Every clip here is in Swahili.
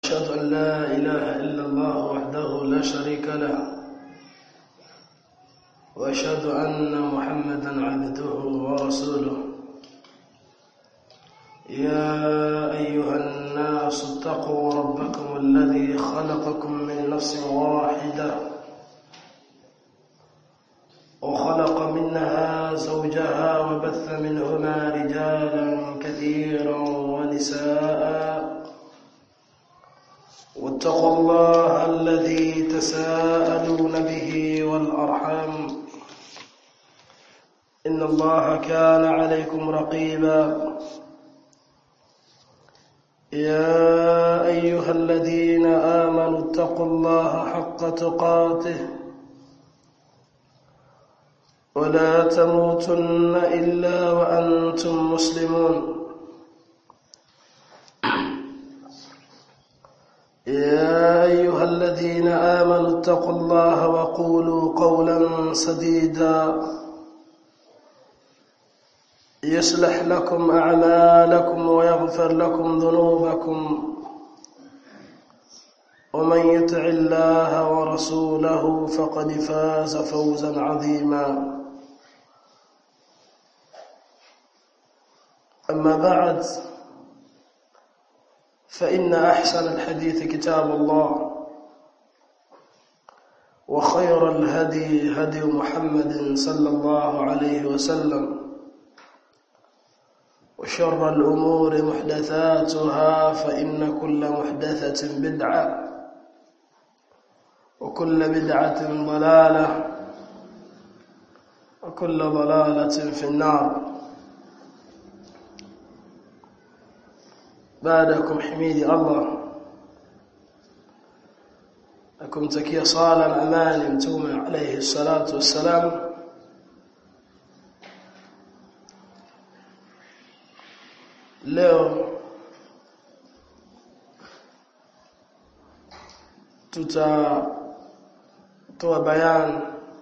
أشهد أن لا إله إلا الله وحده لا شريك له وأشهد أن محمدا عبده ورسوله يا أيها الناس اتقوا ربكم الذي خلقكم من نفس واحدة وخلق منها زوجها وبث منهما رجالا كثيرا ونساء واتقوا الله الذي تساءلون به والأرحام إن الله كان عليكم رقيبا يا أيها الذين آمنوا اتقوا الله حق تقاته ولا تموتن إلا وأنتم مسلمون يا أيها الذين آمنوا اتقوا الله وقولوا قولا سديدا يصلح لكم أعمالكم ويغفر لكم ذنوبكم ومن يطع الله ورسوله فقد فاز فوزا عظيما أما بعد فإن أحسن الحديث كتاب الله وخير الهدي هدي محمد صلى الله عليه وسلم وشر الأمور محدثاتها فإن كل محدثة بدعة وكل بدعة ضلالة وكل ضلالة في النار بعدكم حميدي الله لكم تكيا صالا أمان متوم عليه الصلاة والسلام leo tutatoa bayan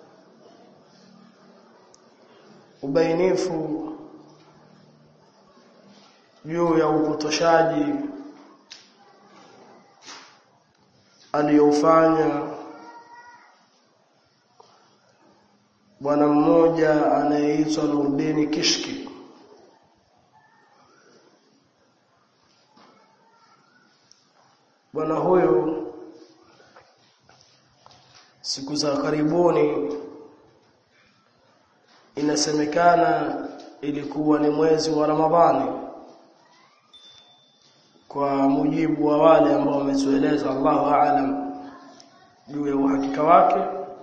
ubainifu juu ya upotoshaji aliyofanya bwana mmoja anayeitwa Nurdini Kishki bwana huyu siku za karibuni inasemekana ilikuwa ni mwezi wa Ramadhani kwa mujibu wa wale ambao wametueleza Allahu aalam juu ya uhakika wake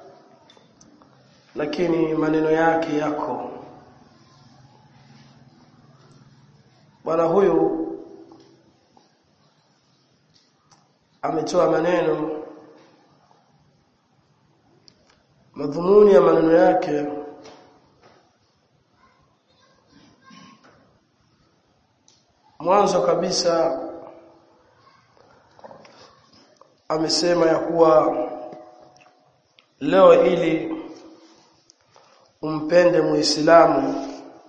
lakini maneno yake yako bwana huyu ametoa maneno madhumuni ya maneno yake mwanzo kabisa amesema ya kuwa leo ili umpende muislamu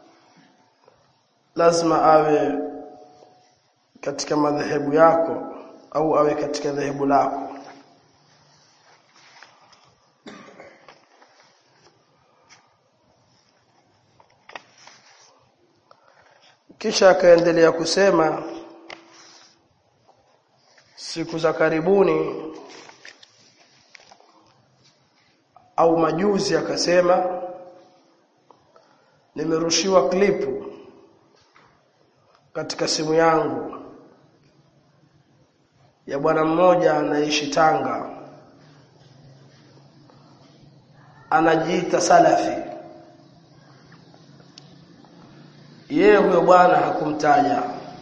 lazima awe katika madhehebu yako au awe katika dhehebu lako kisha akaendelea kusema siku za karibuni au majuzi akasema nimerushiwa klipu katika simu yangu ya bwana mmoja anaishi Tanga anajiita salafi yeye huyo bwana hakumtaja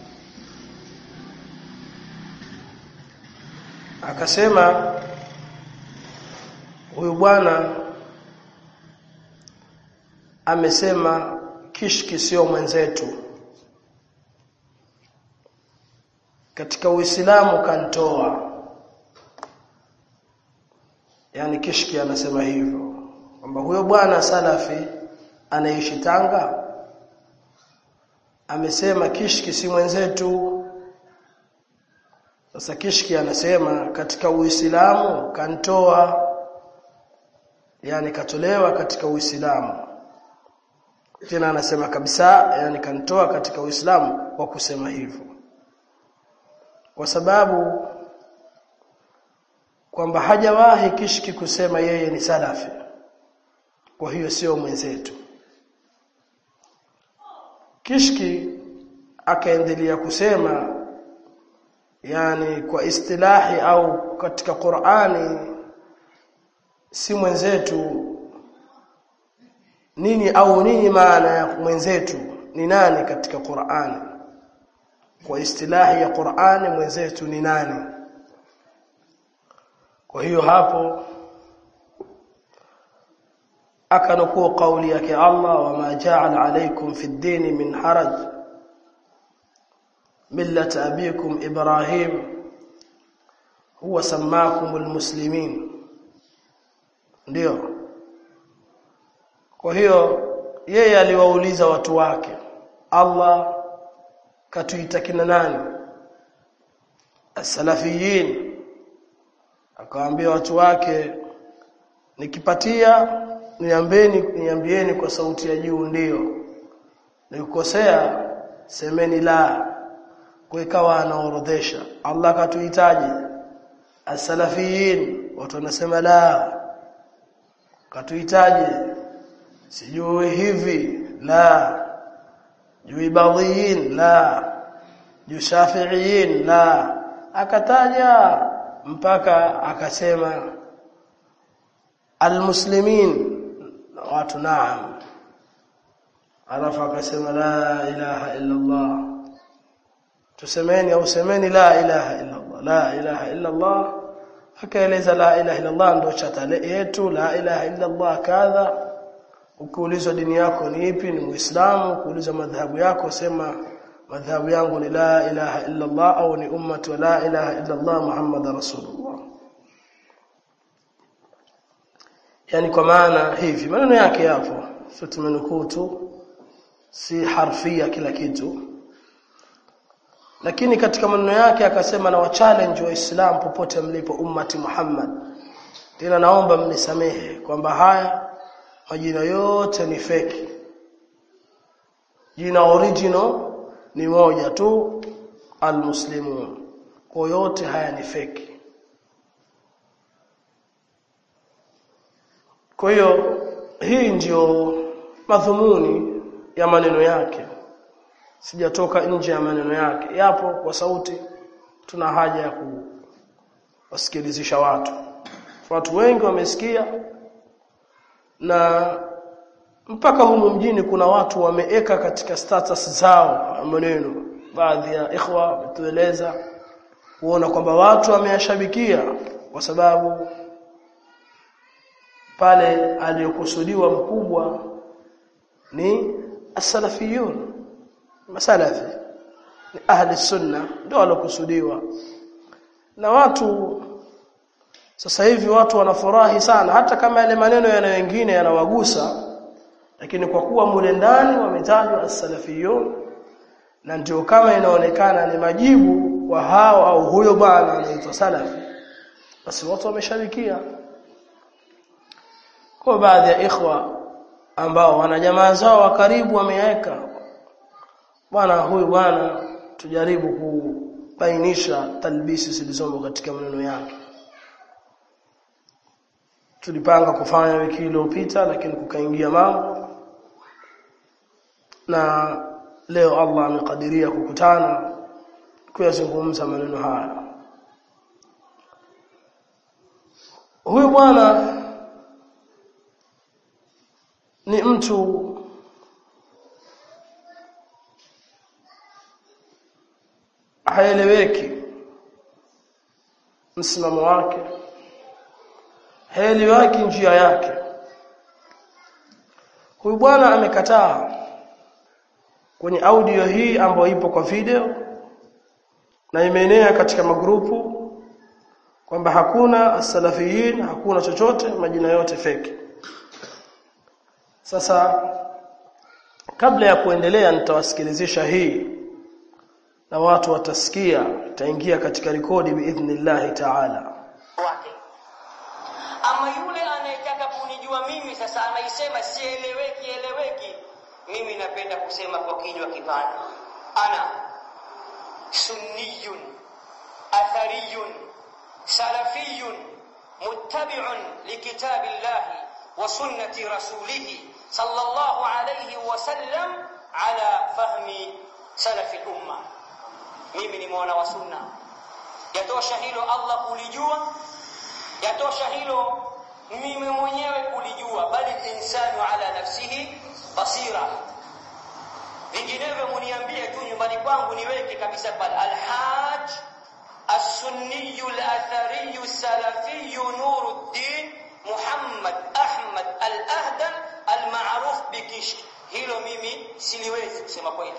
akasema huyu bwana amesema kishki sio mwenzetu katika Uislamu kantoa yani kishki anasema hivyo kwamba huyo bwana salafi anaishi Tanga amesema kishki si mwenzetu sasa kishki anasema katika uislamu kantoa yani katolewa katika uislamu tena anasema kabisa yani kantoa katika uislamu kwa kusema hivyo kwa sababu kwamba hajawahi kishki kusema yeye ni salafi kwa hiyo sio mwenzetu kishki akaendelea kusema yani kwa istilahi au katika Qur'ani si mwenzetu nini au nini maana ya mwenzetu ni nani katika Qur'ani kwa istilahi ya Qur'ani mwenzetu ni nani kwa hiyo hapo akanukuu kauli yake Allah wama ja'ala alaykum fi ad-din min haraj millat abikum ibrahim huwa sammakum almuslimin ndio kwa hiyo yeye aliwauliza watu wake Allah katuita kina nani as-salafiyin akawaambia watu wake nikipatia niambieni niambieni kwa sauti ya juu ndio nikukosea semeni la kwa ikawa anaorodhesha Allah katuhitaji as-salafiyin watu wanasema la katuhitaji sijui hivi la juu ibadhiyin la juu shafi'iyin la akataja mpaka akasema almuslimin watu naam alafu akasema la ilaha illa Allah tusemeni au semeni la ilaha illa Allah la ilaha illa Allah akaeleza la ilaha illa Allah ndio chatale yetu la ilaha illa Allah kadha ukiulizwa dini yako ni ipi ni muislamu ukiulizwa madhhabu yako sema madhhabu yangu ni la ilaha illa Allah au ni ummatu wa la ilaha illa Allah Muhammad rasulullah yani kwa maana hivi maneno yake yapo sio tumenukuu tu si harfia kila kitu lakini katika maneno yake akasema na wachallenge waislamu popote mlipo ummati Muhammad tena naomba mnisamehe kwamba haya majina yote ni feki jina original ni moja tu almuslimun kwa yote haya ni feki kwa hiyo hii ndiyo madhumuni ya maneno yake sijatoka nje ya maneno yake yapo kwa sauti tuna haja ya kuwasikilizisha watu watu wengi wamesikia na mpaka humu mjini kuna watu wameeka katika status zao maneno baadhi ya ikhwa wametueleza kuona kwamba watu wameyashabikia kwa sababu pale aliyokusudiwa mkubwa ni as-salafiyun masalafi ni ahli sunna ndio walokusudiwa na watu sasa hivi watu wanafurahi sana hata kama yale maneno yana wengine yanawagusa lakini kwa kuwa mule ndani wametajwa as-salafiyun na ndio kama inaonekana ni majibu kwa hao au huyo bwana anaitwa salafi basi watu wamesharikia kwa baadhi ya ikhwa ambao wana jamaa zao wa karibu wameweka bwana huyu bwana tujaribu kubainisha talbisi zilizomo katika maneno yake tulipanga kufanya wiki iliyopita lakini kukaingia mambo na leo Allah amekadiria kukutana kuyazungumza maneno haya huyu bwana ni mtu haeleweki msimamo wake haeleweki njia yake huyu bwana amekataa kwenye audio hii ambayo ipo kwa video na imeenea katika magrupu kwamba hakuna as-salafiyin hakuna chochote majina yote feki sasa kabla ya kuendelea nitawasikilizisha hii na watu watasikia itaingia katika rekodi biidhnillah ta'ala wake ama yule anayetaka kunijua mimi sasa anaisema sieleweki eleweki mimi napenda kusema kwa kinywa kipana ana sunniyun athariyun salafiyun muttabi'un likitabillah wa sunnati rasulih sallallahu alayhi wa sallam ala fahmi salafi umma mimi ni mwana wa sunna yatosha hilo Allah kulijua yatosha hilo mimi mwenyewe kulijua bali insanu ala nafsihi basira vinginevyo muniambie tu nyumbani kwangu niweke kabisa pale alhaj السني الأثري السلفي نور الدين محمد أحمد الأهدل المعروف بكشك hilo mimi siliwezi kusema kweli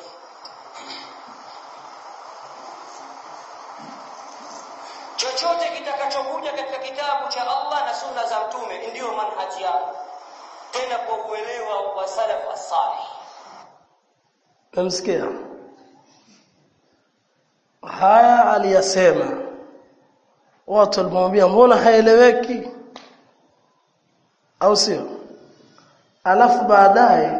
chochote kitakachokuja katika kitabu cha Allah na sunna za mtume ndiyo manhaji yao tena kwa uelewa wa salaf as-salih Namsikia. Haya aliyasema. Watu walimwambia mbona haeleweki? Au sio? Alafu baadaye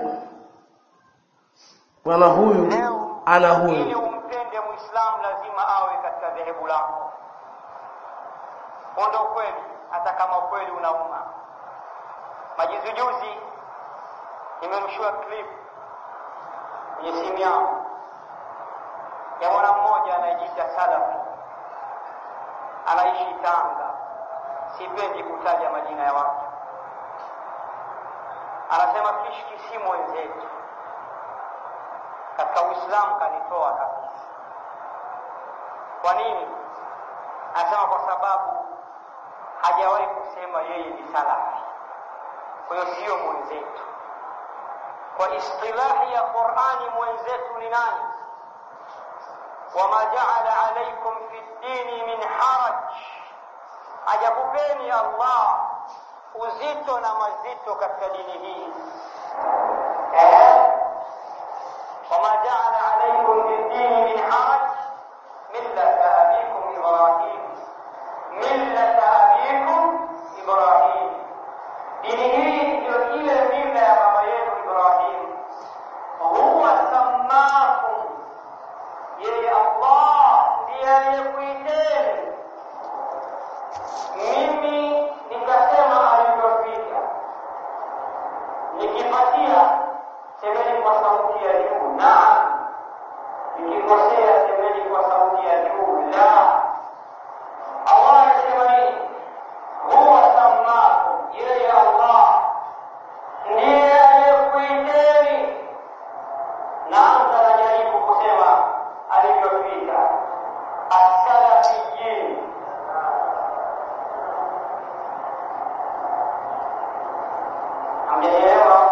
bwana huyu ana ili huyu. umpende muislamu lazima awe katika dhehebu lako ndio ukweli hata kama ukweli unauma majuzi juzi nimemshua clip kwenye simu yangu ya mwana mmoja anayejiita salafi anaishi Tanga sipendi kutaja majina ya watu anasema kishki si mwenzetu katika Uislamu kanitoa kabisa. Kwa nini? Anasema kwa sababu hajawahi kusema yeye ni salafi, kwa hiyo sio mwenzetu. Kwa istilahi ya Qur'ani, mwenzetu ni nani? wama jaala alaikum fi ddini min haraj, hajakupeni Allah uzito na mazito katika dini hii eh? وما جعل عليكم في الدين من حرج ملة أبيكم إبراهيم ملة أبيكم إبراهيم dini hii ndio ile mila ya baba yetu Ibrahim. Huwa sammakum, yeye Allah ndiye aliyekuiteni. Mimi nikasema alivyopita, nikipatia semeni kwa sauti ya juu naam nikikosea semeni kwa sauti ya juu la allah anasema nini huwa sammakum yeye allah ndiye aliyekuiteni naanza najaribu kusema alivyopita asalafiyin amjanielewa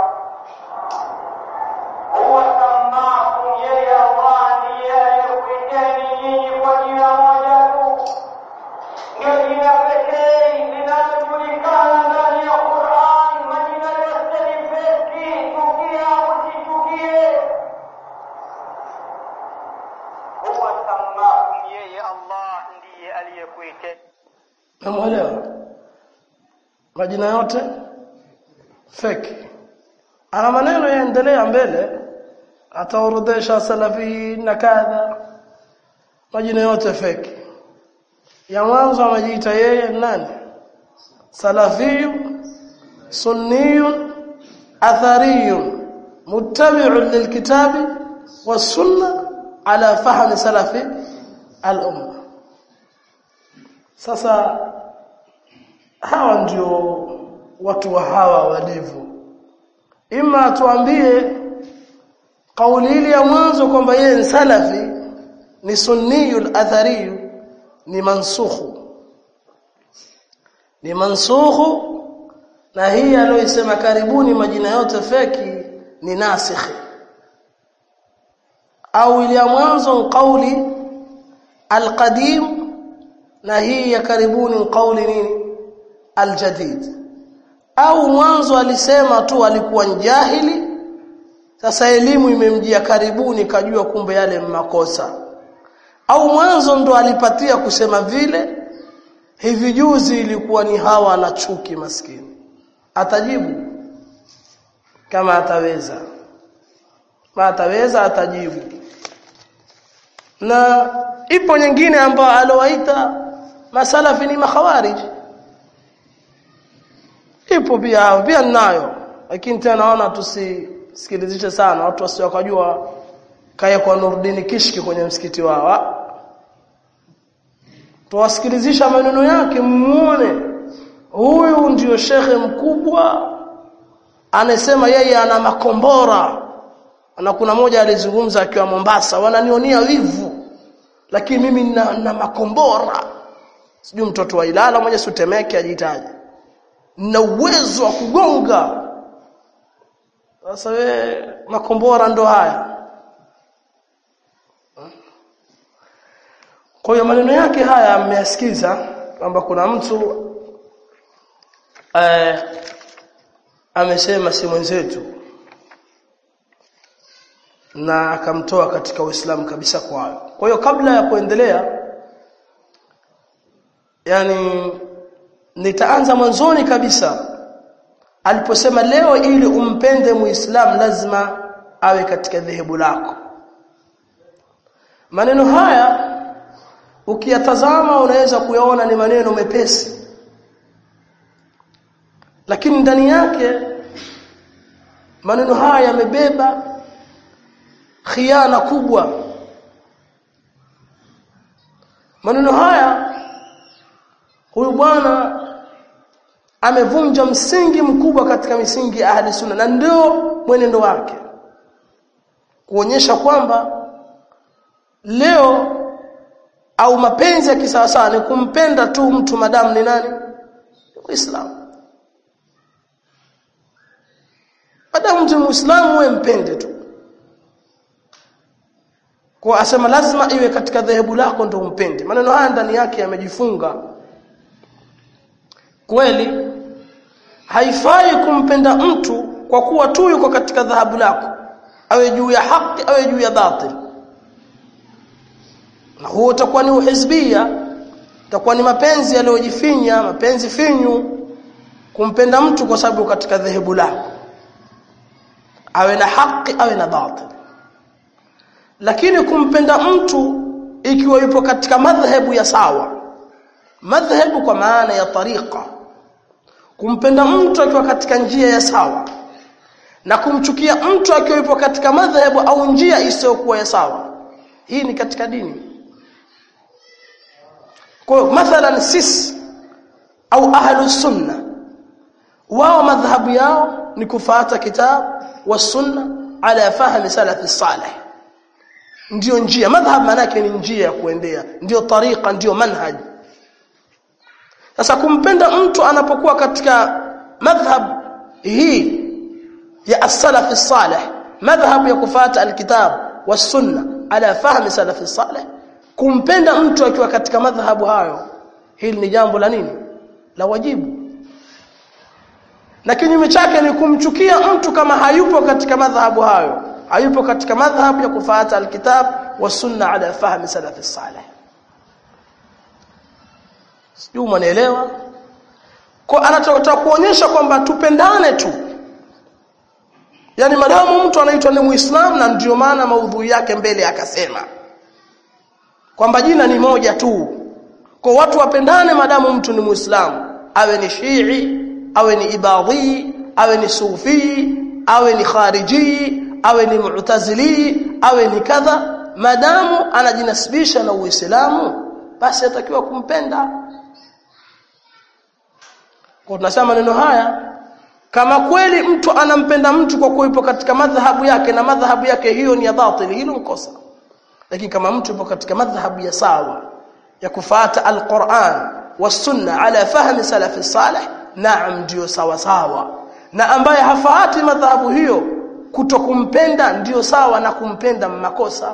huwa sammakum yeye Allah ndiye aliyekuiteni nyinyi kwa jina moja tu, ndio jina pekee linalojulikana ndani ya Qur'an. Majina yote ni feki, chukia usichukie. Huwa sammakum, yeye Allah ndiye aliyekuiteni Namuelewa? Majina yote fake. Ana maneno yaendelea mbele ataorodhesha salafi na kadha. Majina yote fake. Ya mwanzo anajiita yeye nani? Salafiyu sunniyun athariyun muttabi'un lilkitabi was-sunnah ala fahmi salafi al-umma. Sasa hawa ndio watu wa hawa walivyo. Ima tuambie kauli ile ya mwanzo kwamba yeye ni salafi ni sunniyul athari ni mansukhu. Ni mansukhu na hii aliyosema karibuni majina yote feki ni nasikhi. Au ile ya mwanzo kauli alqadim na hii ya karibuni kauli nini aljadid au mwanzo alisema tu alikuwa jahili sasa elimu imemjia karibuni kajua kumbe yale makosa au mwanzo ndo alipatia kusema vile hivi juzi ilikuwa ni hawa na chuki maskini atajibu kama ataweza kama ataweza atajibu na ipo nyingine ambayo alowaita masalafi ni makhawarij ipo pia pia ninayo lakini tena naona tusisikilizishe sana watu wasio wakajua kaya kwa Nurdin Kishki kwenye msikiti wao tuwasikilizisha maneno yake muone huyu ndiyo shekhe mkubwa anasema yeye ana makombora na kuna moja alizungumza akiwa Mombasa wananionia wivu lakini mimi na, na makombora sijui mtoto wa Ilala mmoja sutemeke ajitaje na uwezo wa kugonga sasa we makombora ndo haya kwa hiyo maneno yake haya mmeyasikiza kwamba kuna mtu eh, amesema si mwenzetu na akamtoa katika Uislamu kabisa kwayo. Kwa hiyo kabla ya kuendelea yani nitaanza mwanzoni kabisa aliposema leo ili umpende muislam lazima awe katika dhehebu lako. Maneno haya ukiyatazama unaweza kuyaona ni maneno mepesi lakini ndani yake maneno haya yamebeba khiana kubwa maneno haya huyu bwana amevunja msingi mkubwa katika misingi ya ahli sunna na ndio mwenendo wake kuonyesha kwamba leo au mapenzi ya kisawasawa ni kumpenda tu mtu madamu ni nani Uislamu madamu mtu muislamu wewe mpende tu kwa asema lazima iwe katika dhehebu lako ndio umpende maneno haya ndani yake yamejifunga kweli haifai kumpenda mtu kwa kuwa tu yuko katika dhahabu lako awe juu ya haki awe juu ya batil na huo utakuwa ni uhizbia utakuwa ni mapenzi yaliyojifinya mapenzi finyu kumpenda mtu kwa sababu katika dhehebu lako awe na haki awe na batil lakini kumpenda mtu ikiwa yupo katika madhhabu ya sawa madhhabu kwa maana ya tariqa kumpenda mtu akiwa katika njia ya sawa na kumchukia mtu akiwa yupo katika madhhabu au njia isiyokuwa ya sawa hii ni katika dini kwa mathalan sisi au ahlu sunna wao madhhabu yao ni kufuata kitabu wa sunna ala fahmi salafi salih ndio njia madhhab maana yake ni njia ya kuendea ndio tariqa ndio manhaj sasa kumpenda mtu anapokuwa katika madhhab hii ya as-salaf salih madhhab ya kufuata alkitab was-sunna ala fahmi salaf salih kumpenda mtu akiwa katika madhhabu hayo hili ni jambo la nini la wajibu na kinyume chake ni kumchukia mtu kama hayupo katika madhhabu hayo hayupo katika madhhabu ya kufuata alkitab wa sunna ala fahmi salaf salih sijui mnaelewa kwa anataka kuonyesha kwamba tupendane tu yani madamu mtu anaitwa ni muislam na ndio maana maudhui yake mbele akasema kwamba jina ni moja tu kwa watu wapendane madamu mtu ni muislamu awe ni shii awe ni ibadhi awe ni sufi awe ni khariji awe ni mu'tazili awe ni kadha madamu anajinasibisha na uislamu basi atakiwa kumpenda kwa tunasema maneno haya kama kweli mtu anampenda mtu kwa kuipo katika madhahabu yake na madhahabu yake hiyo ni ya batili hilo mkosa lakini kama mtu yupo katika madhahabu ya sawa ya kufuata alquran wasunna ala fahmi salafi salih naam ndio sawa sawa na ambaye hafaati madhahabu hiyo kutokumpenda ndio sawa na kumpenda makosa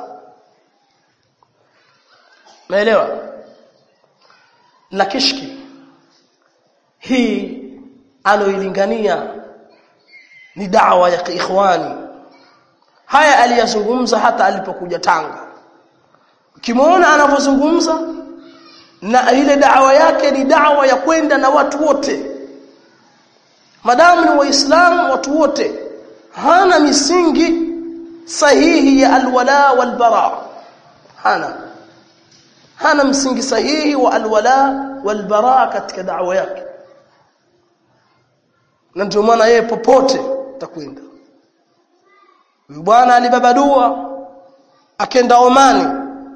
Umeelewa? Na kishki hii aloilingania ni dawa ya kiikhwani. Haya aliyazungumza hata alipokuja Tanga. ukimwona anavyozungumza na ile dawa yake ni dawa ya kwenda na watu wote madamu ni waislamu watu wote hana misingi sahihi ya alwala walbara hana hana msingi sahihi wa alwala walbara katika dawa yake na ndio maana yeye popote takwenda huyu bwana alibaba dua akenda Omani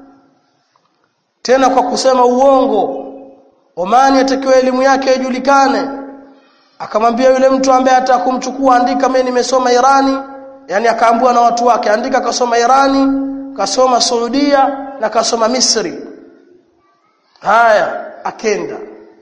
tena kwa kusema uongo Omani atakiwa elimu yake ijulikane akamwambia yule mtu ambaye atakumchukua andika mimi nimesoma Irani yani akaambiwa na watu wake andika kasoma Irani kasoma Saudia na kasoma Misri haya akenda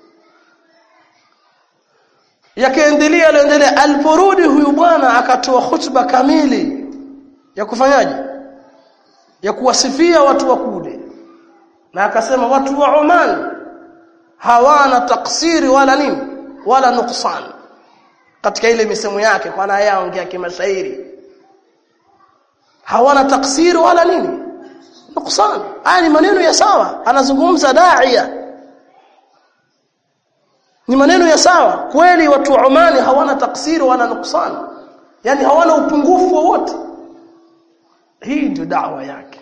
yakaendelea aliendelea aliporudi huyu bwana akatoa hutuba kamili ya kufanyaje ya kuwasifia watu wa kule na akasema watu wa Oman hawana taksiri wala nini wala nuksan katika ile misemo yake kwa na yaongea kimashairi hawana taksiri wala nini nuksan haya ni maneno ya sawa anazungumza daia ni maneno ya sawa kweli watu wa Omani hawana taksiri wala nuksan yani hawana upungufu wowote hii ndio dawa yake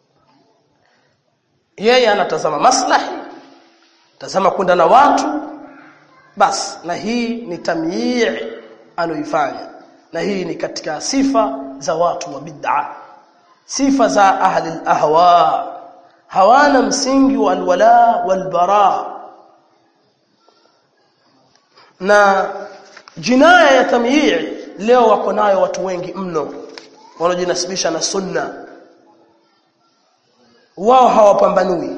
yeye anatazama maslahi tazama kwenda na watu bas na hii ni tamyii aloifanya na hii ni katika sifa za watu wa bid'a sifa za ahli al-ahwa hawana msingi wa alwala walbara na jinaya ya tamyii leo wako nayo watu wengi mno wanaojinasibisha na sunna wao hawapambanui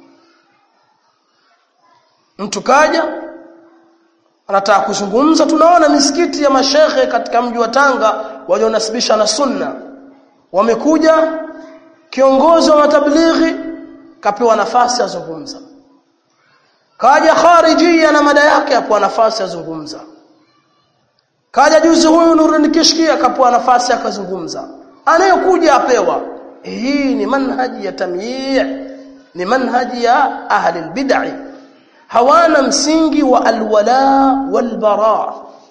mtu kaja anataka kuzungumza tunaona misikiti ya mashehe katika mji wa Tanga walionasibisha na sunna wamekuja kiongozi wa matablighi kapewa nafasi azungumza kaja kharijia na mada yake apewa nafasi azungumza kaja juzi huyu Nuruddin Kishki akapewa nafasi akazungumza anayekuja apewa hii ni manhaji ya tamyii ni manhaji ya ahli albid'i hawana msingi wa alwala walbara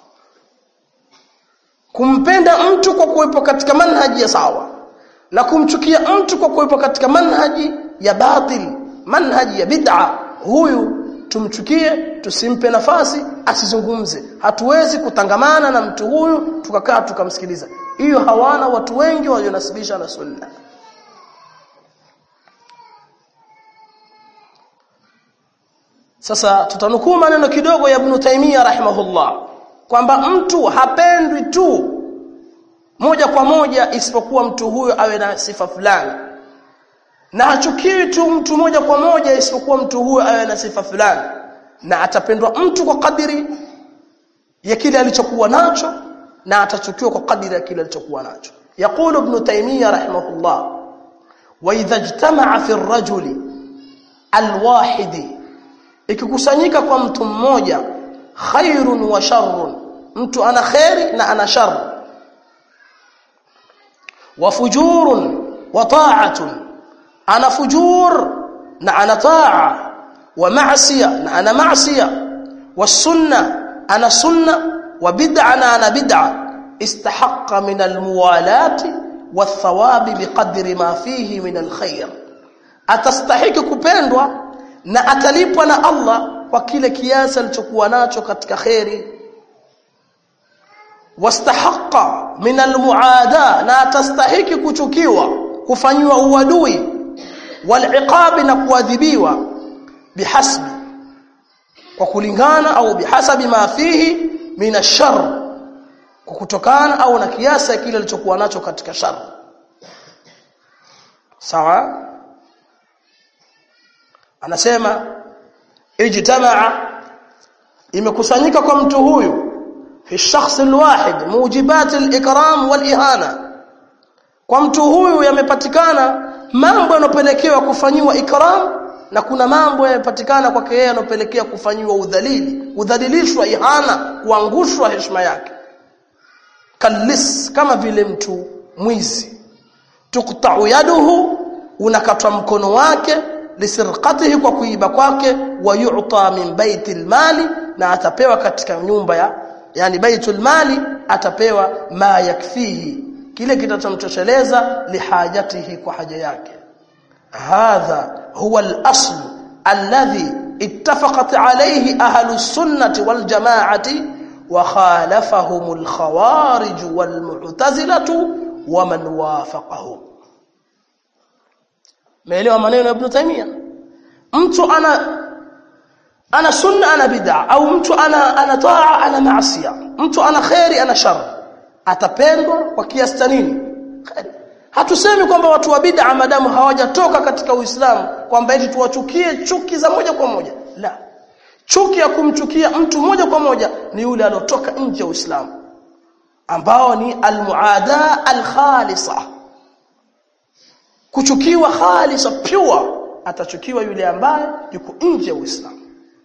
kumpenda mtu kwa kuwepo katika manhaji ya sawa na kumchukia mtu kwa kuwepo katika manhaji ya batil manhaji ya bid'a huyu tumchukie tusimpe nafasi asizungumze hatuwezi kutangamana na mtu huyu tukakaa tukamsikiliza hiyo hawana watu wengi walionasibisha na sunna Sasa tutanukuu maneno kidogo ya Ibn Taymiyyah rahimahullah kwamba mtu hapendwi tu moja kwa moja isipokuwa mtu huyo awe na sifa fulani na hachukiwi tu mtu moja kwa moja isipokuwa mtu huyo awe na sifa fulani na atapendwa mtu kwa kadiri ya kile alichokuwa nacho na atachukiwa kwa kadiri ya kile alichokuwa nacho يقول ابن تيمية رحمه الله وإذا اجتمع في الرجل الواحد ikikusanyika kwa mtu mmoja khairun wa sharrun mtu ana khairi na ana shar wa fujurun wa ta'atun ana fujur na ana ta'a wa ma'siya na ana ma'siya wa sunna ana sunna wa bid'a na ana bid'a istahaqqa min almuwalati والثواب بقدر ما فيه من الخير atastahiki kupendwa na atalipwa na Allah kwa kile kiasi alichokuwa nacho katika khairi wastahaqqa min almuada na atastahiki kuchukiwa kufanywa uadui waliqabi na kuadhibiwa bihasbi kwa kulingana au bihasabi ma fihi min ashar kwa kutokana au na kiasi kile alichokuwa nacho katika shar sawa anasema ijtamaa imekusanyika kwa mtu huyu fi shakhs alwahid mujibat alikram walihana kwa mtu huyu yamepatikana mambo yanopelekewa kufanyiwa ikram na kuna mambo yamepatikana kwake yeye yanopelekea kufanyiwa udhalili udhalilishwa ihana kuangushwa heshima yake kalis kama vile mtu mwizi tuqta'u yaduhu unakatwa mkono wake lisirqatihi kwa kuiba kwake wa yu'ta min baitil mali na atapewa katika nyumba ya yani baitul mali atapewa ma yakfihi kile kitachomtosheleza lihajatihi kwa haja yake hadha huwa al-asl alladhi ittafaqat alayhi ahlus sunnati wal jama'ati wa khalafahum al-khawarij wal mu'tazilatu wa man wafaqahum Meelewa maneno ya Ibn Taymiyyah mtu ana ana sunna ana bid'a au mtu ana ana taa ana maasiya mtu ana khairi ana shar atapendwa kwa kiasi cha nini khairi hatusemi kwamba watu wa bid'a madamu hawajatoka katika Uislamu kwamba eti tuwachukie chuki za moja kwa moja la chuki ya kumchukia mtu moja kwa moja ni yule aliyotoka nje ya Uislamu ambao ni almuada alkhalisa kuchukiwa khalisa pure atachukiwa yule ambaye yuko nje ya Uislamu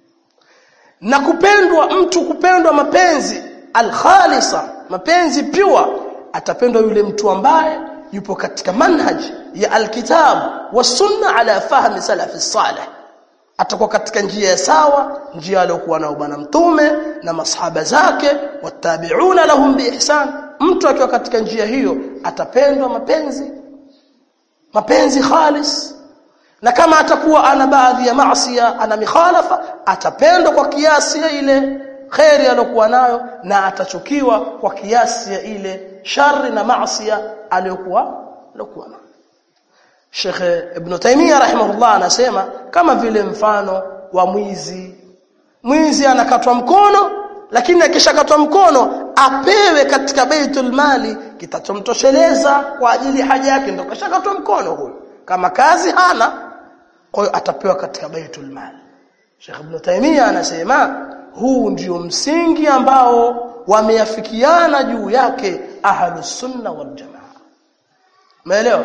na kupendwa mtu kupendwa mapenzi alkhalisa mapenzi pure atapendwa yule mtu ambaye yupo katika manhaj ya alkitab wa sunna ala fahmi salafi salih atakuwa katika njia ya sawa njia aliyokuwa nao bwana mtume na masahaba zake watabiuna lahum biihsan mtu akiwa katika njia hiyo atapendwa mapenzi mapenzi khalis na kama atakuwa ana baadhi ya maasiya ana mikhalafa atapendwa kwa kiasi ya ile khairi aliyokuwa nayo na atachukiwa kwa kiasi ya ile shari na maasiya aliyokuwa aliyokuwa nayo Sheikh Ibn Taymiyyah rahimahullah anasema kama vile mfano wa mwizi mwizi anakatwa mkono lakini akishakatwa mkono apewe katika baitul mali kitachomtosheleza kwa ajili haja yake ndio kashakatwa mkono huyo kama kazi hana kwa hiyo atapewa katika baitul mali Sheikh Ibn Taymiyyah anasema huu ndio msingi ambao wameafikiana juu yake ahlus sunna wal jamaa umeelewa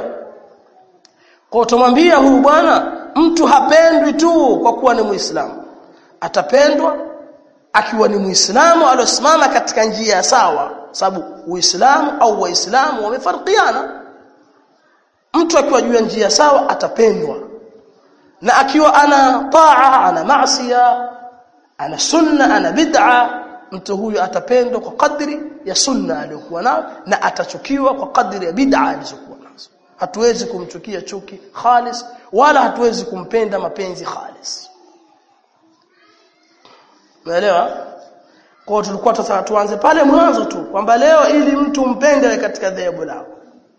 kwa tumwambia huyu bwana mtu hapendwi tu kwa kuwa ni muislamu atapendwa akiwa ni muislamu aliosimama katika njia sawa sababu uislamu au waislamu wamefarikiana mtu akiwa juu ya njia sawa atapendwa na akiwa ana taa ana maasiya ana sunna ana bid'a mtu huyu atapendwa kwa kadri ya sunna aliyokuwa nayo na atachukiwa kwa kadri ya bid'a alizokuwa nazo hatuwezi kumchukia chuki khalis wala hatuwezi kumpenda mapenzi khalis umeelewa kwa tulikuwa sasa tuanze pale mwanzo tu kwamba leo ili mtu mpende katika dhehebu lako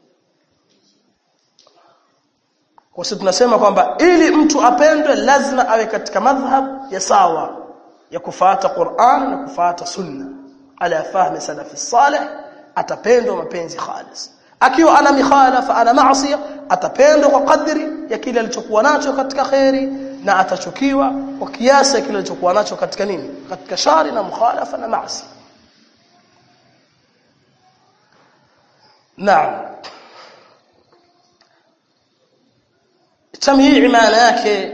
kwa sababu tunasema kwamba ili mtu apendwe lazima awe katika madhhab ya sawa ya kufuata Qur'an na kufuata Sunna ala fahmi salafi salih atapendwa mapenzi khalis akiwa ana mikhalafa ana maasi atapendwa kwa kadri ya kile alichokuwa nacho katika khairi na atachukiwa kwa kiasi ya kile alichokuwa nacho katika nini katika shari na mukhalafa na maasi naam tamhii maana yake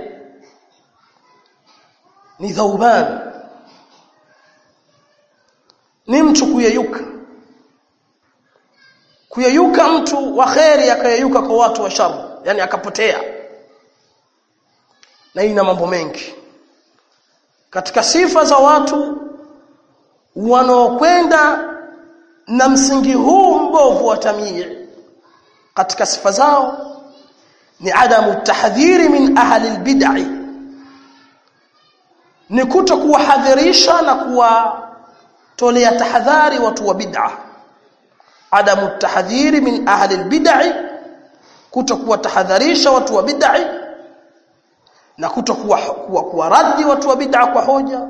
ni dhauban ni mtu kuyeyuka kuyeyuka mtu wa kheri akayeyuka kwa watu wa shari yani akapotea na ina mambo mengi katika sifa za watu wanaokwenda na msingi huu mbovu wa tamii katika sifa zao ni adamu tahdhiri min ahli albid'i ni kuto kuwahadhirisha na kuwatolea tahadhari watu wa bid'a adamu tahdhiri min ahli albid'i kuto kuwatahadharisha watu wa bid'i na kuto kuwa, kuwa, kuwa raddi watu wa bid'a kwa hoja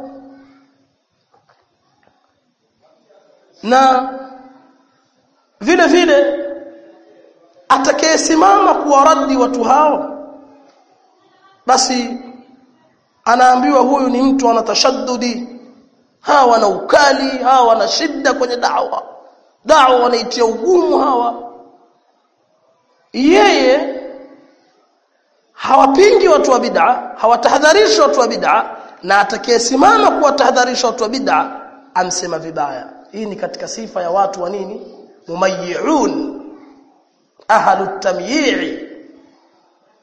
na vile vile atakayesimama kuwaradi watu hao basi anaambiwa huyu ni mtu ana tashaddudi hawa wana ukali hawa wana shida kwenye dawa dawa wanaitia ugumu hawa yeye hawapingi watu wa bid'a hawatahadharishi watu wa bid'a na atakayesimama kuwatahadharisha watu wa bid'a amsema vibaya hii ni katika sifa ya watu wa nini mumayyi'un ahlu tamyi'i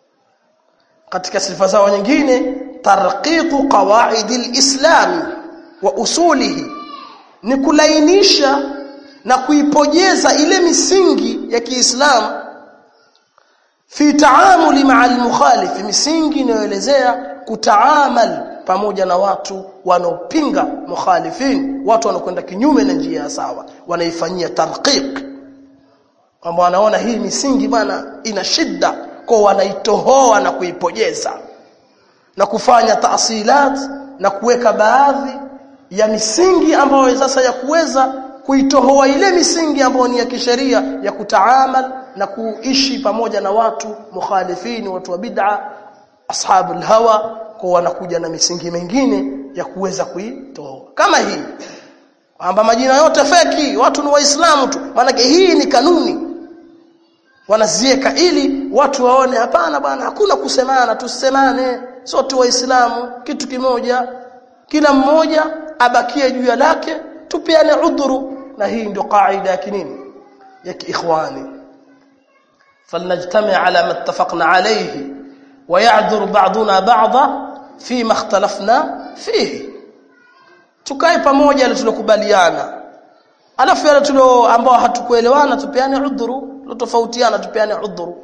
katika sifa zao nyingine tarqiqu qawaid alislam wa usulihi ni kulainisha na kuipojeza ile misingi ya Kiislamu fi taamuli ma'a al-mukhalif misingi inayoelezea kutaamal pamoja na watu wanaopinga mukhalifin watu wanakwenda kinyume na njia ya sawa wanaifanyia tarqiq kwamba wanaona hii misingi bana ina shida kwa wanaitohoa na kuipojeza na kufanya taasilat na kuweka baadhi ya misingi ambayo sasa ya kuweza kuitohoa ile misingi ambayo ni ya kisheria ya kutaamal na kuishi pamoja na watu mukhalifini watu wa bid'a ashabul hawa kwa wanakuja na misingi mingine ya kuweza kuitoa kama hii kwamba majina yote feki watu ni waislamu tu maana hii ni kanuni wanazieka ili watu waone hapana bwana hakuna kusemana tusemane sote waislamu kitu kimoja kila mmoja abakie juu ya lake tupeane udhuru na hii ndio kaida ya kinini ya kiikhwani فلنجتمع على ما اتفقنا عليه ويعذر بعضنا بعضا فيما اختلفنا فيه tukae pamoja ile tulokubaliana alafu yale tulio ambao hatukuelewana tupeane udhuru tutofautiana tupeane udhuru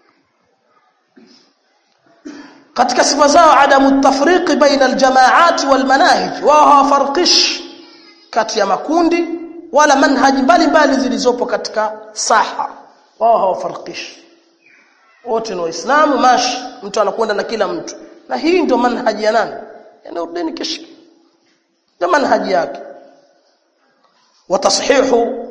katika sifa zao adamu tafriqi baina aljamaat walmanahij wao hawafarqish kati ya makundi wala manhaji mbalimbali zilizopo katika saha wao hawafarqish wote ni waislamu mashi mtu anakwenda na kila mtu na hii ndio manhaji ya nani ya Nuruddin Kishki ndio manhaji yake watashihu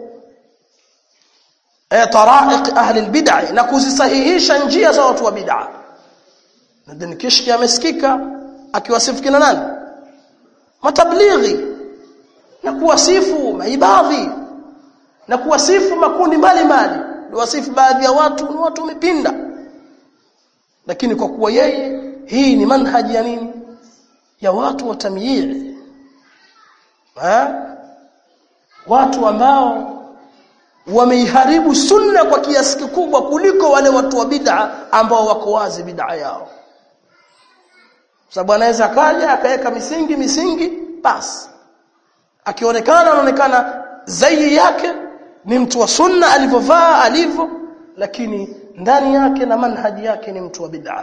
taraiq ahli albid'ah na kuzisahihisha njia za watu wa bid'ah Nuruddin Kishki amesikika akiwasifu kina nani matablighi na kuwasifu maibadhi na kuwasifu makundi mbalimbali wasifu baadhi ya watu ni watu wamepinda lakini kwa kuwa yeye hii ni manhaji ya nini ya watu wa tamyiz ha watu ambao wameiharibu sunna kwa kiasi kikubwa kuliko wale watu wa bid'a ambao wako wazi bid'a yao sababu anaweza kaja akaweka misingi misingi basi akionekana anaonekana zaidi yake ni mtu wa sunna alivyovaa alivyo lakini ndani yake na manhaji yake ni mtu wa bid'a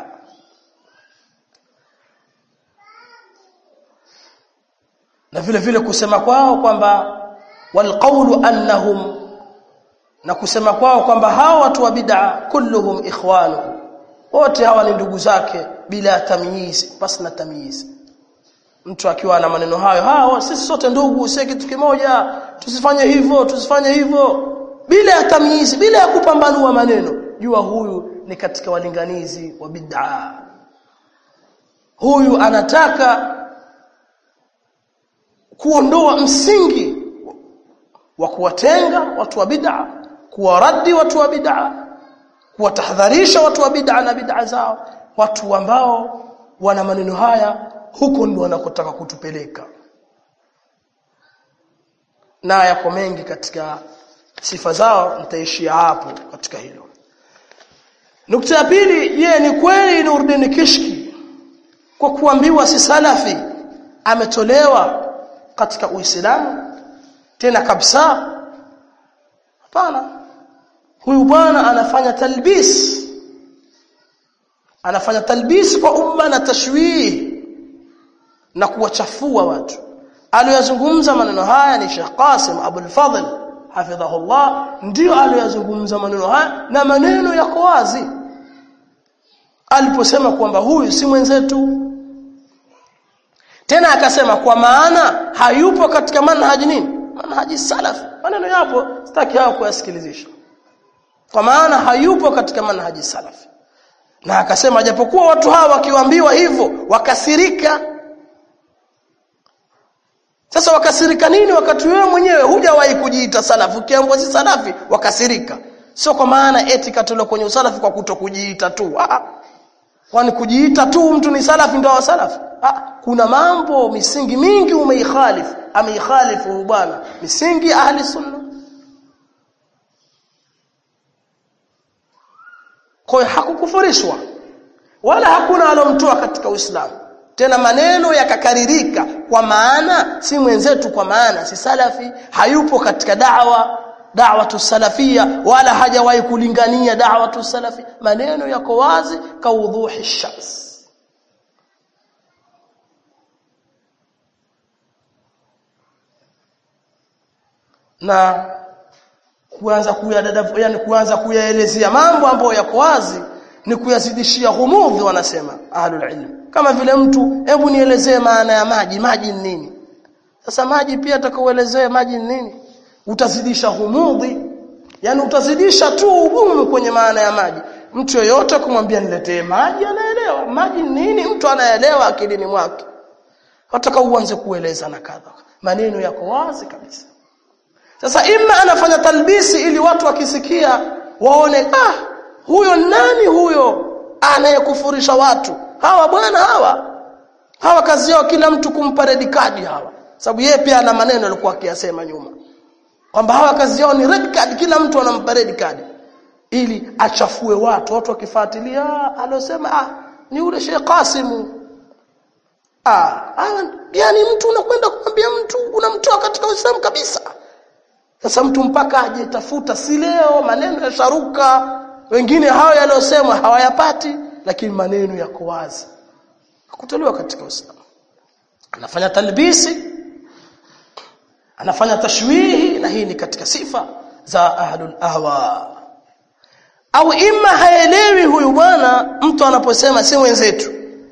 na vile vile kusema kwao kwamba walqawlu annahum na kusema kwao kwamba hawa watu wa bid'a kulluhum ikhwanuhu wote hawa ni ndugu zake bila tamyiz basi na tamyiz mtu akiwa na maneno hayo hao sisi sote ndugu si kitu kimoja tusifanye hivyo tusifanye hivyo bila ya tamyiz bila ya kupambanua maneno jua huyu ni katika walinganizi wa bid'a huyu anataka kuondoa msingi wa kuwatenga watu wa bid'a kuwaradi watu wa bid'a kuwatahadharisha watu wa bid'a na bid'a zao watu ambao wana maneno haya huko ndio wanakotaka kutupeleka na yako mengi katika sifa zao nitaishia hapo katika hilo nukta ya pili je ni kweli Nuruddin Kishki kwa kuambiwa si salafi ametolewa katika Uislamu tena kabisa hapana huyu bwana anafanya talbis anafanya talbis kwa umma na tashwih na kuwachafua watu aliyozungumza maneno haya ni Sheikh Qasim Abul Fadl hafidhahullah ndio aliyozungumza maneno haya na maneno yako wazi aliposema kwamba huyu si mwenzetu tena akasema kwa maana hayupo katika manhaji nini manhaji salaf maneno yapo sitaki hao kuyasikilizisha kwa maana hayupo katika manhaji salaf na akasema japokuwa watu hawa wakiwaambiwa hivyo wakasirika sasa wakasirika nini wakati wewe mwenyewe hujawahi kujiita salafu ukiambiwa si salafi wakasirika sio kwa maana eti katolewa kwenye usalafi kwa kutokujiita tu ah kwani kujiita tu mtu ni salafi ndio wa salafi ah kuna mambo misingi mingi umeikhalifu ameikhalifu bwana misingi ahli sunna kwa hakukufurishwa wala hakuna alomtoa katika Uislamu tena maneno yakakaririka kwa maana si mwenzetu kwa maana si salafi hayupo katika da'wa da'watu salafia wala hajawahi kulingania da'watu salafi maneno yako wazi kaudhuhi shams na kuanza kuyadada yani kuanza kuyaelezea mambo ambayo yako wazi ni kuyazidishia ghumudhi wanasema ahlul ilm kama vile mtu hebu nielezee maana ya maji maji ni nini sasa maji pia atakaoelezea maji ni nini utazidisha ghumudhi yani utazidisha tu ugumu kwenye maana ya maji mtu yoyote kumwambia niletee maji anaelewa maji ni nini mtu anaelewa akilini mwake wataka uanze kueleza na kadha maneno yako wazi kabisa sasa imma anafanya talbisi ili watu wakisikia waone ah huyo nani huyo anayekufurisha watu hawa bwana hawa hawa kazi yao kila mtu kumpa red card hawa sababu yeye pia ana maneno alikuwa akiyasema nyuma kwamba hawa kazi yao ni red card kila mtu anampa red card ili achafue watu watu wakifuatilia alosema ah ni yule Sheikh Qasim ah yani mtu unakwenda kumwambia mtu unamtoa katika Uislamu kabisa sasa mtu mpaka aje tafuta si leo maneno yasharuka wengine hao yaliyosemwa hawayapati lakini maneno yako wazi kutolewa katika Uislamu anafanya talbisi anafanya tashwihi na hii ni katika sifa za ahlul ahwa au imma haelewi huyu bwana mtu anaposema si wenzetu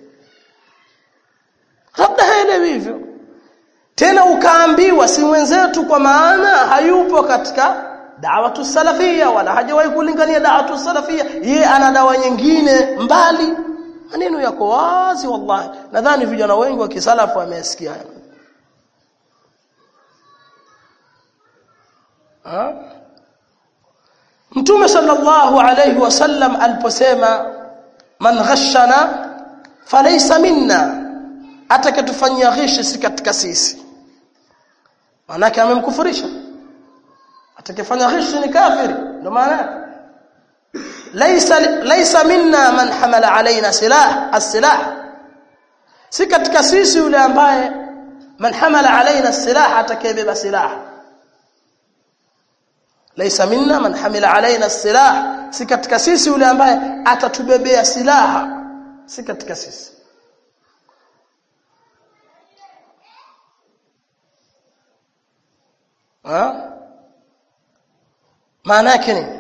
labda haelewi hivyo tena ukaambiwa si mwenzetu kwa maana hayupo katika da'watu salafia wala hajawahi kulingania da'watu salafia ye ana dawa nyingine mbali maneno yako wazi wallahi nadhani vijana wengi wa kisalafu wamesikia ha Mtume sallallahu alayhi wasallam aliposema man ghashana falaysa minna atakatufanyia ghishi si katika sisi manake amemkufurisha atakifanya ghishi ni kafiri ndio maana laysa laysa minna man hamala alaina silah as-silah si katika sisi yule ambaye man hamala alaina silah atakayebeba silaha laysa minna man hamila alaina silah si katika sisi yule ambaye atatubebea silaha si katika sisi ha maana yake nini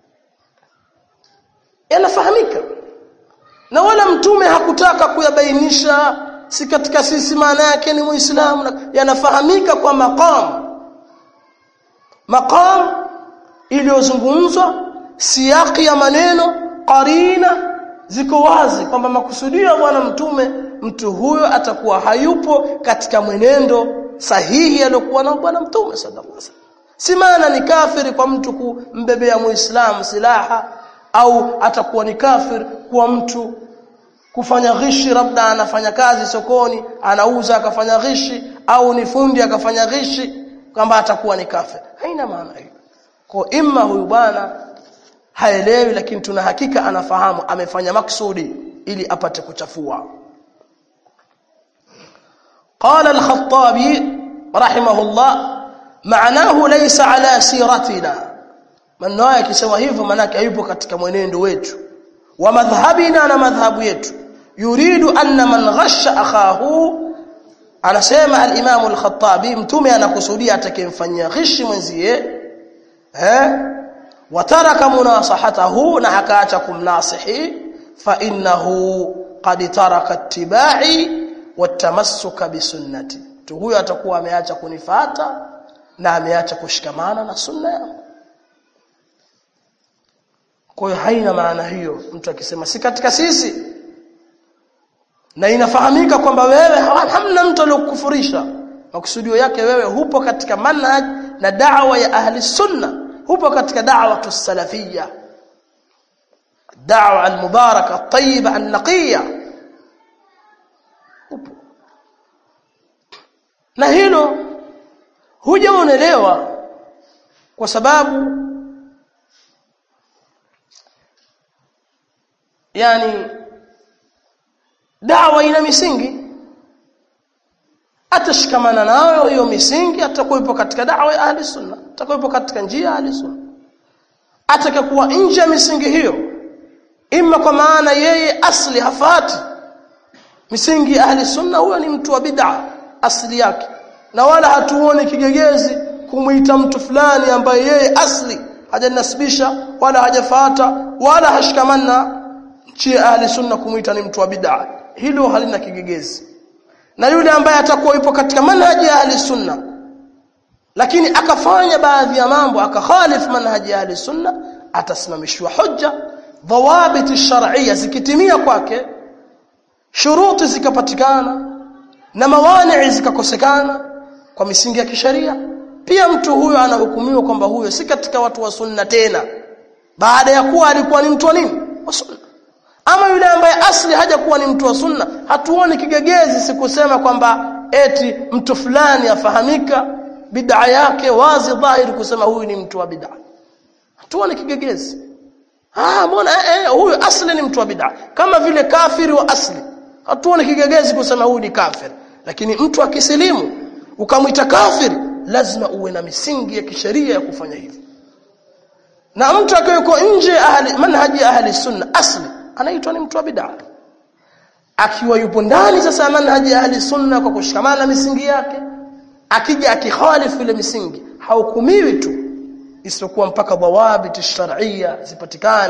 yanafahamika na wala mtume hakutaka kuyabainisha si katika sisi maana yake ni muislamu yanafahamika kwa maqam maqam iliyozungumzwa siyaki ya maneno qarina ziko wazi kwamba makusudio ya bwana mtume mtu huyo atakuwa hayupo katika mwenendo sahihi aliyokuwa na bwana mtume sallallahu alaihi wasallam si maana ni kafiri kwa mtu kumbebea muislamu silaha au atakuwa ni kafir kwa mtu kufanya ghishi labda anafanya kazi sokoni anauza akafanya ghishi au ni fundi akafanya ghishi kwamba atakuwa ni kafir haina maana hiyo kwa imma huyu bwana haelewi lakini tuna hakika anafahamu amefanya maksudi ili apate kuchafua قال الخطابي رحمه الله معناه ليس على سيرتنا maneno haya akisema hivyo manake hayupo katika mwenendo wetu wa madhhabina na madhhabu yetu yuridu anna man ghasha akhahu anasema al-Imam al-Khattabi mtume anakusudia atakayemfanyia ghishi mwenzie eh wataraka munasahatahu na akaacha kumnasihi fa innahu qad taraka ittiba'i watamassuka bisunnati tu huyo atakuwa ameacha kunifata na ameacha kushikamana na sunna yangu kwa hiyo haina maana hiyo mtu akisema si katika sisi na inafahamika kwamba wewe hamna mtu aliyokufurisha makusudio yake wewe hupo katika manhaj na da'wa ya ahli sunna hupo katika da'wa salafia da'wa al-mubaraka at-tayyiba an-naqiyya na hilo hujaonelewa kwa sababu yani dawa ina misingi atashikamana nayo hiyo misingi atakuwepo katika dawa ya ahli sunna atakuwepo katika njia ya ahli sunna atakakuwa nje ya misingi hiyo ima kwa maana yeye asli hafati misingi ya ahli sunna huyo ni mtu wa bid'a asli yake na wala hatuoni kigegezi kumuita mtu fulani ambaye yeye asli hajanasibisha wala hajafata wala hashikamana nchi ya ahli sunna kumuita ni mtu wa bid'a hilo halina kigegezi na yule ambaye atakuwa yupo katika manhaji ya ahli sunna lakini akafanya baadhi ya mambo akakhalif manhaji ya ahli sunna atasimamishwa hujja dhawabit shar'iyya zikitimia kwake shuruti zikapatikana na mawani zikakosekana kwa misingi ya kisheria pia mtu huyo anahukumiwa kwamba huyo si katika watu wa sunna tena baada ya kuwa alikuwa ni mtu wa nini wa sunna ama yule ambaye asli hajakuwa ni mtu wa sunna hatuoni kigegezi sikusema kwamba eti mtu fulani afahamika bid'a yake wazi dhahiri kusema huyu ni mtu wa bid'a hatuoni kigegezi ah mbona eh, eh, huyu asli ni mtu wa bid'a kama vile kafiri wa asli hatuoni kigegezi kusema huyu ni kafir lakini mtu akisilimu ukamwita kafiri lazima uwe na misingi ya kisheria ya kufanya hivi na mtu akiwa nje ahli manhaji ahli sunna asli anaitwa ni mtu wa bid'a akiwa yupo ndani sasa manhaji ahli sunna kwa kushikamana na misingi yake akija akikhalifu ile misingi hahukumiwi tu isipokuwa mpaka dhawabit shar'iyya zipatikane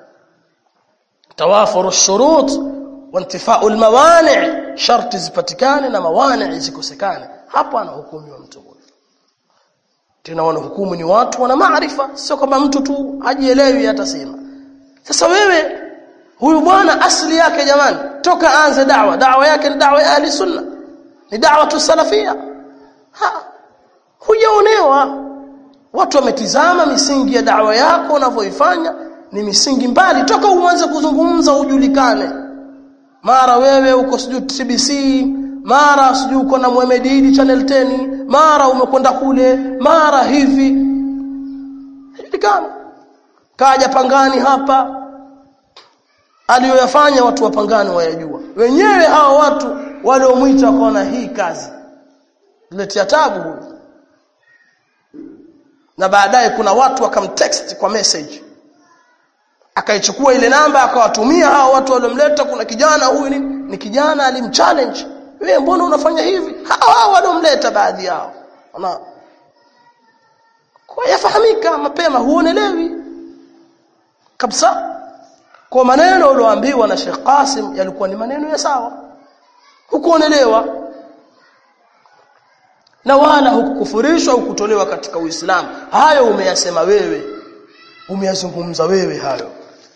tawafuru shurut wa intifau almawani' sharti zipatikane na mawani' zikosekane hapo anahukumiwa mtu huyo tena wanahukumu ni watu wana maarifa sio kama mtu tu hajielewi atasema sasa wewe huyu bwana asili yake jamani toka aanze dawa dawa yake ni dawa ya ahli sunna ni dawa tu salafia ha hujaonewa watu wametizama misingi ya dawa yako unavyoifanya ni misingi mbali toka uanze kuzungumza ujulikane mara wewe uko sijui TBC mara sijui uko na Mohamed Idi channel 10 mara umekwenda kule mara hivi julikana kaja pangani hapa aliyoyafanya watu wapangani wayajua wenyewe hao watu waliomwita wakaona hii kazi letea tabu huyu na baadaye kuna watu wakamtext kwa message akaichukua ile namba akawatumia hao watu waliomleta kuna kijana huyu ni, ni kijana alimchallenge wewe mbona unafanya hivi hao hao waliomleta baadhi yao ona kwa yafahamika mapema huonelewi kabisa kwa maneno ulioambiwa na Sheikh Qasim yalikuwa ni maneno ya sawa hukuonelewa na wala hukukufurishwa hukutolewa katika Uislamu hayo umeyasema wewe umeyazungumza wewe hayo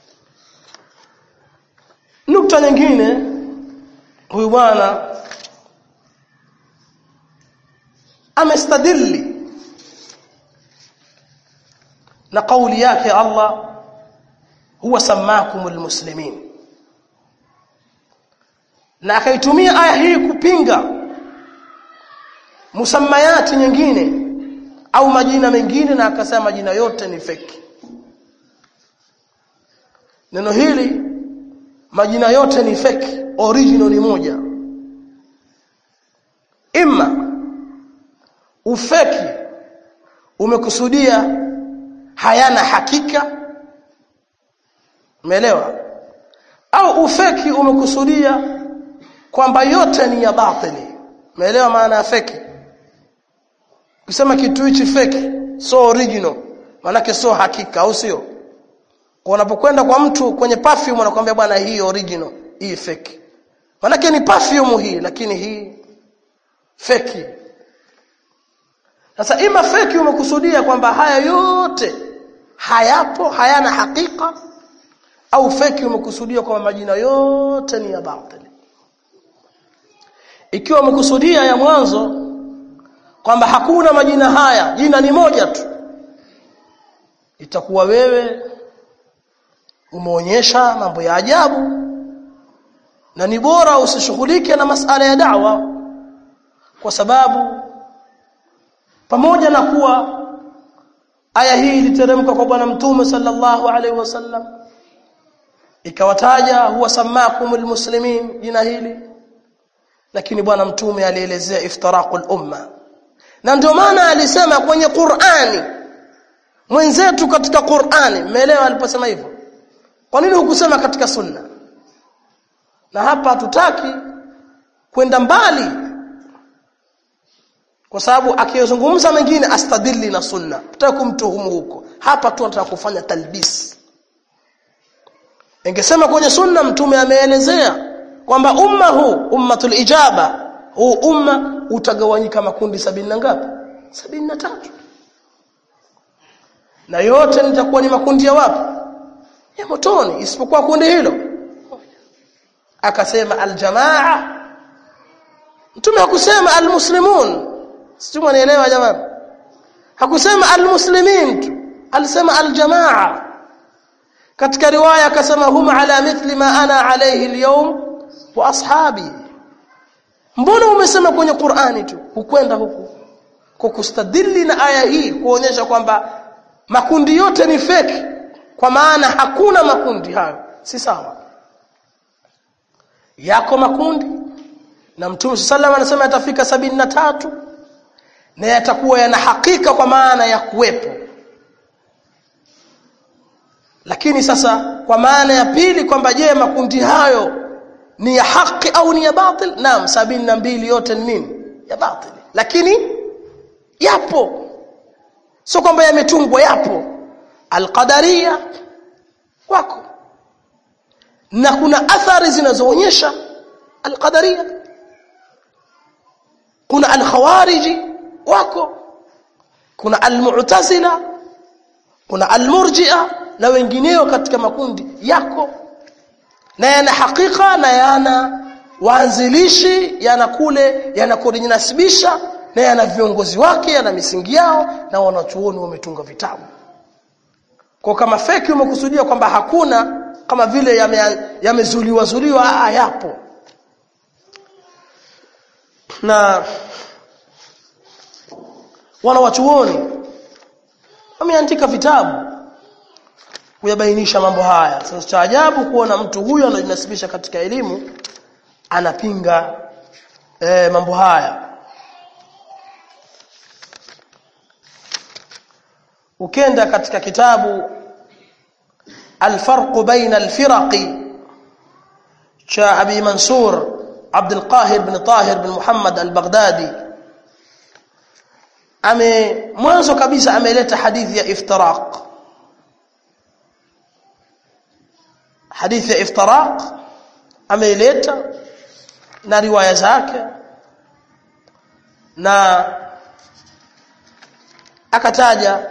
nukta nyingine huyu bwana amestadili na kauli yake Allah huwa samakumul muslimin na akaitumia aya hii kupinga musammayati nyingine au majina mengine na akasema majina yote ni feki neno hili majina yote ni feki original ni moja imma ufeki umekusudia hayana hakika umeelewa au ufeki umekusudia kwamba yote ni ya batili umeelewa maana ya feki kusema kitu hichi feki so original maanake sio hakika au sio kwa unapokwenda kwa mtu kwenye perfume anakuambia bwana hii original hii fake manake ni perfume hii lakini hii fake sasa ima fake umekusudia kwamba haya yote hayapo hayana hakika au fake umekusudia kwamba majina yote ni ya batili ikiwa umekusudia ya mwanzo kwamba hakuna majina haya jina ni moja tu itakuwa wewe umeonyesha mambo ya ajabu na ni bora usishughulike na masala ya da'wa kwa sababu pamoja na kuwa aya hii iliteremka kwa bwana mtume sallallahu alaihi wasallam ikawataja huwa samakumul muslimin jina hili lakini bwana mtume alielezea iftiraqul umma na ndio maana alisema kwenye Qur'ani mwenzetu katika Qur'ani mmeelewa aliposema hivyo kwa nini hukusema katika sunna na hapa hatutaki kwenda mbali kwa sababu akizungumza mengine astadili na sunna tutaki kumtuhumu huko hapa tu tunataka kufanya talbis ingesema kwenye sunna mtume ameelezea kwamba umma huu ummatul ijaba huu umma utagawanyika makundi sabini na ngapi sabini na tatu na yote nitakuwa ni makundi ya wapi ya motoni isipokuwa kundi hilo akasema aljamaa mtume hakusema almuslimun sio mwanielewa jamani hakusema almuslimin tu alisema aljamaa katika riwaya akasema hum ala mithli ma ana alayhi alyawm wa ashabi mbona umesema kwenye Qur'ani tu ukwenda huku kwa kustadili na aya hii kuonyesha kwamba makundi yote ni fake kwa maana hakuna makundi hayo si sawa yako makundi na mtume sallallahu anasema yatafika sabini na tatu na yatakuwa yana hakika kwa maana ya kuwepo lakini sasa kwa maana ya pili kwamba je makundi hayo ni ya haki au ni ya batil naam sabini na mbili yote ni nini ya batil lakini yapo sio kwamba yametungwa yapo alqadaria wako na kuna athari zinazoonyesha alqadaria kuna alkhawariji wako kuna almu'tazila kuna almurji'a na wengineo katika makundi yako na yana hakika na yana waanzilishi yana kule yana kujinasibisha na yana viongozi wake yana misingi yao na wanachuoni wametunga vitabu kwa kama feki umekusudia kwamba hakuna kama vile yamezuliwa yame zuliwa ah yapo na wanawachuoni wameandika vitabu kuyabainisha mambo haya sasa cha ajabu kuona mtu huyu anajinasibisha katika elimu anapinga e, mambo haya ukenda katika kitabu الفرق بين الفرق cha Abi Mansur Abd al-Qahir bin Tahir bin Muhammad al-Baghdadi ame mwanzo kabisa ameleta hadithi ya iftiraq hadithi ya iftiraq ameileta na riwaya zake na akataja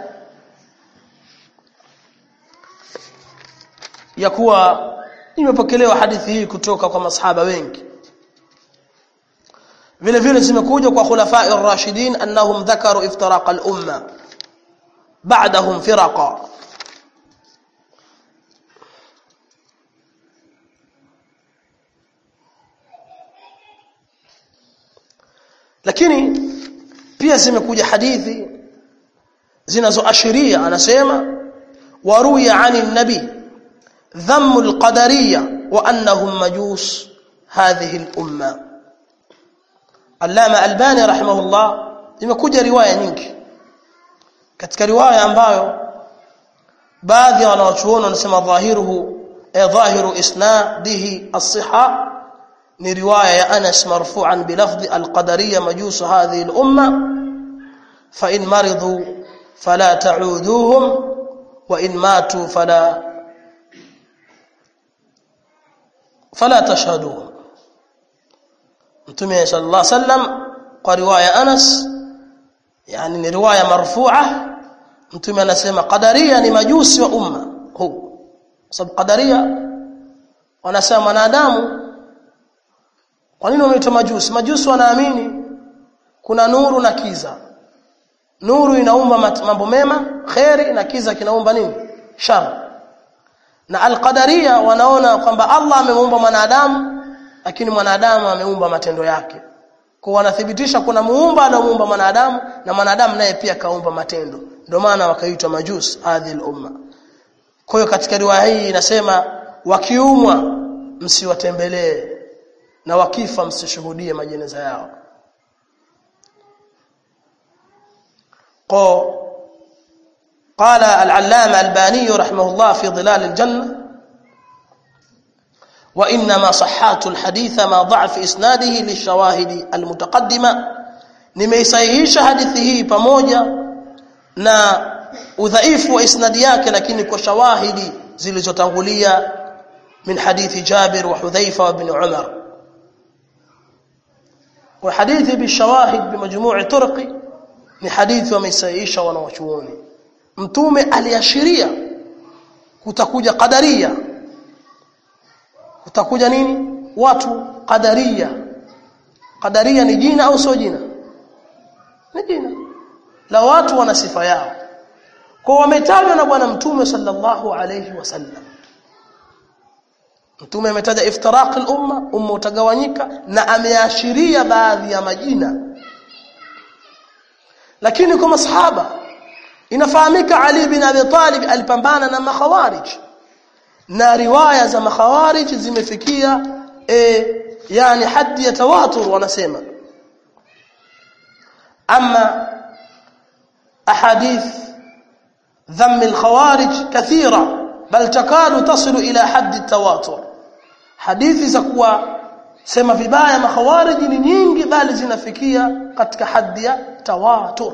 ya kuwa imepokelewa hadithi hii kutoka kwa masahaba wengi vile vile zimekuja kwa khulafai ar-rashidin annahum dhakaru iftiraq al-umma ba'dahum firaqa lakini pia zimekuja hadithi zinazoashiria anasema waruya ani nabi dhammu alqadariyya wa annahum majus hadhihi al-umma Allama Albani rahimahullah imekuja riwaya nyingi katika riwaya ambayo baadhi ya wanawachuoni wanasema dhahiruhu eh dhahiru isnadihi as-sihha ni riwaya ya Anas marfu'an bilafdhi al-qadariyya majus hadhihi al-umma fa in maridu fala ta'uduhum wa in matu fala fala tashhaduhum Mtume sallallahu alaihi wasallam kwa riwaya Anas yani ni riwaya marfu'a Mtume anasema qadaria ni majusi wa umma huu sababu qadaria wanasema wanadamu kwa nini wameitwa majusi majusi wanaamini kuna nuru na kiza nuru inaumba mambo mema khairi na kiza kinaumba nini shar na alqadaria wanaona kwamba Allah amemuumba mwanadamu lakini mwanadamu ameumba matendo yake kwa wanathibitisha kuna muumba anamuumba mwanadamu na mwanadamu naye pia kaumba matendo ndio maana wakaitwa majus hadhi umma kwa hiyo katika riwaya hii inasema wakiumwa msiwatembelee na wakifa msishuhudie majeneza yao قال العلامة الباني رحمه الله في ظلال الجنة وإنما صحات الحديث ما ضعف إسناده للشواهد المتقدمة nimeisahihisha hadithi hii pamoja na udhaifu wa isnadi yake lakini kwa shawahidi zilizotangulia min hadithi Jabir wa Hudhaifa wa ibn Umar wa hadithi bishawahid bimajmu'i turqi ni hadithi wameisahihisha wanawachuoni mtume aliashiria kutakuja qadaria kutakuja nini watu qadaria qadaria ni jina au sio jina ni jina la watu wana sifa yao kwa wametajwa na bwana mtume sallallahu alayhi wasallam mtume ametaja iftiraq al-umma umma utagawanyika na ameashiria baadhi ya majina lakini kwa masahaba inafahamika Ali bin Abi Talib alipambana na makhawarij na riwaya za makhawarij zimefikia e, yani hadi ya tawatur wanasema ama ahadith ذم الخوارج كثيرة بل تكاد تصل إلى حد التواتر حديث زكوا sema vibaya makhawarij ni nyingi bali zinafikia katika haddi ya tawatur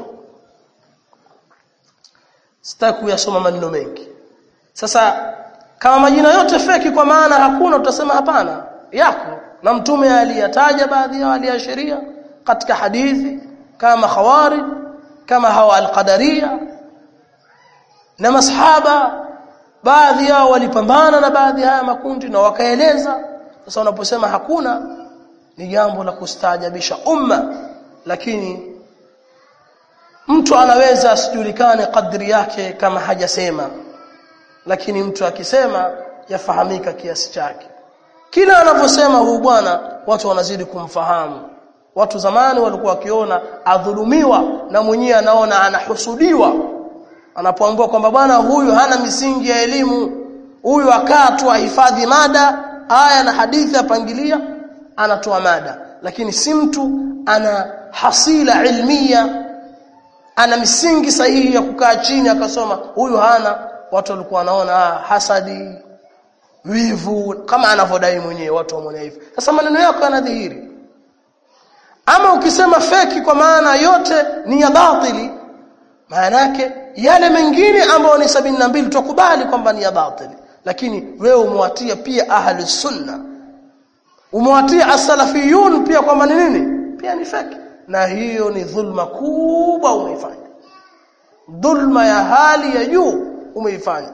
sitaki kuyasoma maneno mengi sasa kama majina yote feki kwa maana hakuna utasema hapana yako na mtume aliyataja baadhi ya aliashiria katika hadithi kama khawarij kama hawa alqadaria na masahaba baadhi yao walipambana na baadhi haya makundi na wakaeleza sasa unaposema hakuna ni jambo la kustaajabisha umma lakini mtu anaweza asijulikane kadri yake kama hajasema lakini mtu akisema yafahamika kiasi chake kila anavyosema huyu bwana watu wanazidi kumfahamu watu zamani walikuwa wakiona adhulumiwa na mwenyewe anaona anahusudiwa anapoambiwa kwamba bwana huyu hana misingi ya elimu huyu akaa tu ahifadhi mada aya na hadithi apangilia anatoa mada lakini si mtu ana hasila ilmia ana misingi sahihi ya kukaa chini akasoma huyu hana watu walikuwa wanaona ah, hasadi wivu kama anavyodai mwenyewe watu wameona hivyo sasa maneno yako yanadhihiri ama ukisema feki kwa maana yote ni ya batili maana yake yale mengine ambayo ni sabini na mbili tukubali kwamba ni ya batili lakini wewe umewatia pia ahli sunna umewatia as-salafiyun pia kwamba ni nini pia ni feki na hiyo ni dhulma kubwa umeifanya dhulma ya hali ya juu umeifanya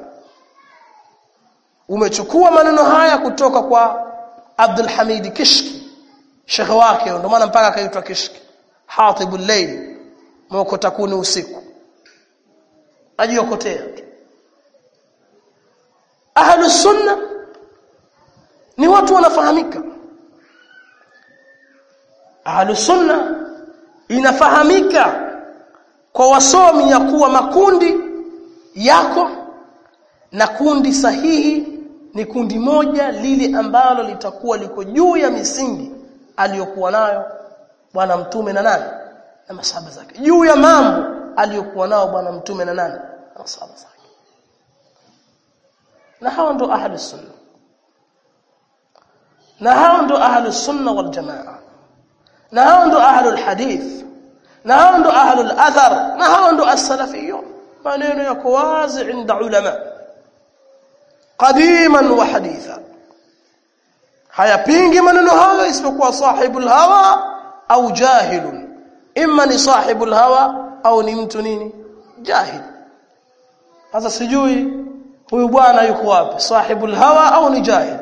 umechukua maneno haya kutoka kwa Abdul Hamid Kishki shekhe wake ndio maana mpaka akaitwa Kishki Hatibul Layl moko takuni usiku ajiokotea Ahlus Sunna ni watu wanafahamika Ahlus Sunna inafahamika kwa wasomi ya kuwa makundi yako na kundi sahihi ni kundi moja lile ambalo litakuwa liko juu ya misingi aliyokuwa nayo bwana mtume na nani na masahaba zake juu ya mambo aliyokuwa nao bwana mtume na nani na masahaba zake na hao ndo ahlus sunna na hao ndo ahlus sunna wal jamaa na hao ndo ahlul hadith na hao ndo ahlul athar na hao ndo as-salafiyun maneno yako wazi inda ulama qadiman wa haditha hayapingi maneno hayo isipokuwa sahibul hawa au jahilun imma ni sahibul hawa au ni mtu nini jahil sasa sijui huyu bwana yuko wapi sahibul hawa au ni jahil